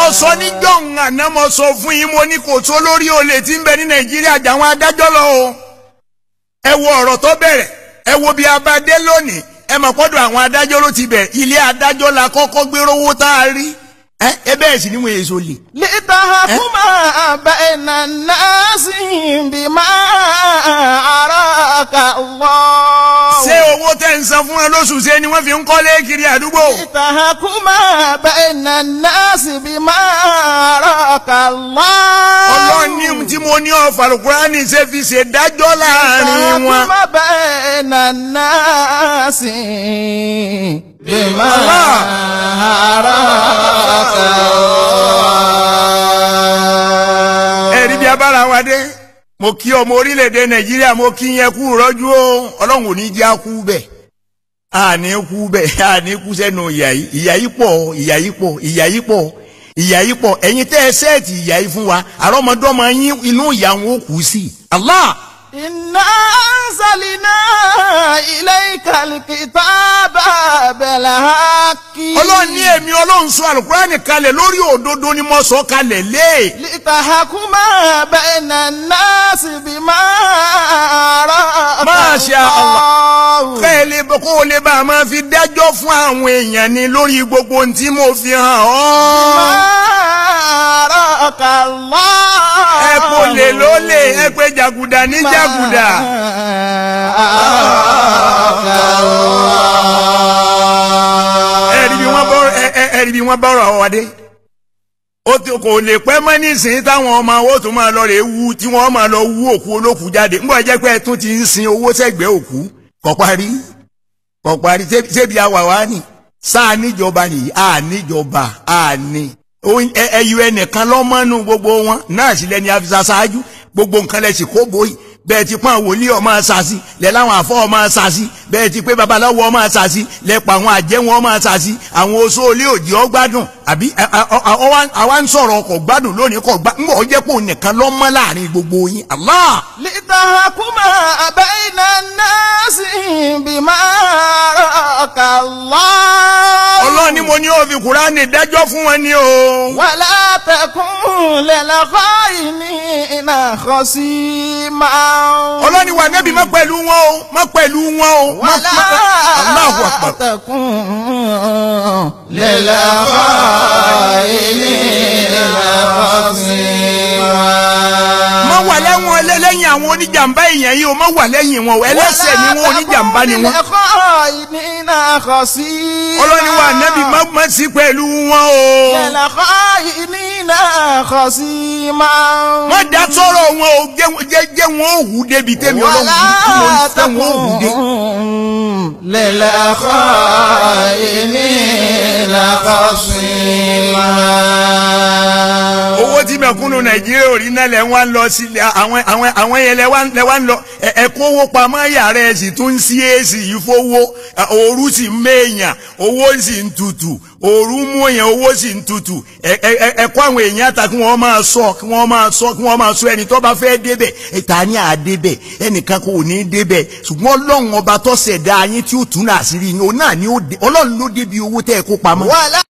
mo sọ ní jọ̀hún àná mo sọ fún yín mo ní kò tó lórí olè tí ń bẹ ní nàìjíríà jà àwọn adájọ́ lọ o ẹ wo ọ̀rọ̀ tó bẹ̀rẹ̀ ẹ wo bí abadé lónìí ẹ mọ̀ pọ́dọ̀ àwọn adájọ́ ló ti bẹ̀rẹ̀ ilé adájọ́ la kọ́kọ́ gbéró owó tá a rí ẹ ẹ bẹ́ẹ̀ sì ni wọ́n èso lè. لتحكم بين الناس بما أراك الله ṣé owó tẹ́ ń san fún ẹ lóṣù ṣe ni wọ́n fi ń kọ́lé kiri àdúgbò. لتحكم بين الناس بما أراك الله ọlọ́run ní tí mo ní ọ̀fà alukurani ṣe fi ṣe dájọ́ láàrin wọn. لتحكم بين الناس بما الله. أراك الله ẹ̀rí bí abára wa dé mo kí ọmọ orílẹ̀-èdè nàìjíríà mo kí yẹn kú rọ́jú o ọlọ́run ò ní jẹ́ kú bẹ́ẹ̀ àní kú bẹ́ẹ̀ àní kú sẹ́nu ìyà yìí ìyà yìí pọ̀ ìyà yìí pọ̀ ìyà yìí pọ̀ ìyà yìí pọ̀ ẹ̀yin tẹ́ ẹ sẹ́ẹ̀tì ìyà yìí fún wa àrọ́mọdọ́mọ yín inú ìyà wọn ó kù sí i Allah إنا أنزلنا إليك الكتاب بالحق ọlọ́run ní èmi ọlọ́run sọ alukurani kalẹ̀ lórí òdodo ni mo sọ kalẹ̀ lé لتحكم بين الناس بما أراك ما شاء الله. الله kẹ́ ẹ lè bọ́ kó o lè bá a máa fi dájọ́ fún àwọn èèyàn ni lórí gbogbo ohun tí mo fi hàn ọ́. ما أراك الله ẹ kò lè ló lè ẹ pé jàgùdà ní jàgùdà. ẹ rí bí wọ́n bọ́ ẹ ẹ ẹ rí bí wọ́n bọ́rọ̀ àwọn wádé. ó ti kò lè pẹ́ mọ́ nísìnyí táwọn ọmọ owó tó máa lọ rè wú tí wọ́n máa lọ wú òkú olókùú jáde. ńgbọ́ jẹ́ pé ẹ tún ti ń sin owó sẹ́gbẹ̀ẹ́ òkú kò parí kò parí ṣé- ṣébi àwàwá ni sáà níjọba nìyí à níjọba à ní. Oyin- ẹ- ẹyọ ẹnìkan lọ́mọ́nù gbogbo wọn náà sì lẹ́ni àfisà ṣáájú gbogbo nǹkan lẹ̀ sì kó bóyì bẹ́ẹ̀ ti pọ́n wòlíì ọmọ ṣàṣì lẹ́ láwọn àfọ́ ọmọ ṣàṣì bẹ́ẹ̀ ti pé babaláwo ọmọ ṣàṣì lẹ́ pa àwọn àjẹwọn ọmọ ṣàṣì àwọn oṣó olé òjì ọgbádùn àbí ẹ- ẹ- ọ- ọ- ọwá- àwa ń sọ̀rọ̀ ọkọ̀ gbádùn lónìí kọ̀ gbá ńgbọ̀ jẹ́ pò nìkan lọ́mọ́ láàrin gbogbo yín Allah لتحكم بين الناس بما أراك الله ọlọ́run ni mo ní ó fi kúránì dájọ́ fún wọn ni o. ولا تكن للخائنين خصيما ọlọ́ni wà nẹ́bí má pẹ̀lú wọn o má pẹ̀lú wọn o má ولا Allahu Akbar. تكن للخائنين خصيما má wà lẹ́wọ̀n lẹ́- lẹ́yìn àwọn oníjàmbá èèyàn yìí o má wà lẹ́yìn wọn o ẹlẹ́sẹ̀ ni wọn oníjàmbá ni wọn. للخائنين خصيما ọlọ́ni wà nẹ́bí má má sí pẹ̀lú wọn o. للخائنين خصيما má dá sọ̀rọ̀ wọn o jẹ́- jẹ́ jẹ́ wọn ò hù débi tẹ́mi ọlọ́run tí mo ń ولا fẹ́ wọn ò hù dé. تكن للخائنين خصيما owó tí mẹ̀kúnnù nàìjíríà ò rí náà lẹ wá ń lọ sí àwọn àwọn àwọn yẹn lẹ wá lẹ wá ń lọ ẹ ẹ kówó pamọ́ yàrá ẹ sì tún ń sí èsì yìí fowó ẹ, òru sì ń méèyàn owó sì ń tutù òru mú èèyàn owó sì ń tutù ẹ ẹ ẹ ẹ kó àwọn èèyàn ta kí wọ́n máa sọ kí wọ́n máa sọ kí wọ́n máa sọ ẹni tó bá fẹ́ débẹ̀ ẹ̀ta ní àdébẹ̀ ẹnìkan kò ní débẹ̀ ṣùgbọ́n ọlọ́run ọba tó ṣẹ̀dá yín tí ó tún náà sí rí yín òun náà ni ó dé ọlọ́run ló débi owó tẹ́ ẹ kó pamọ́. ولا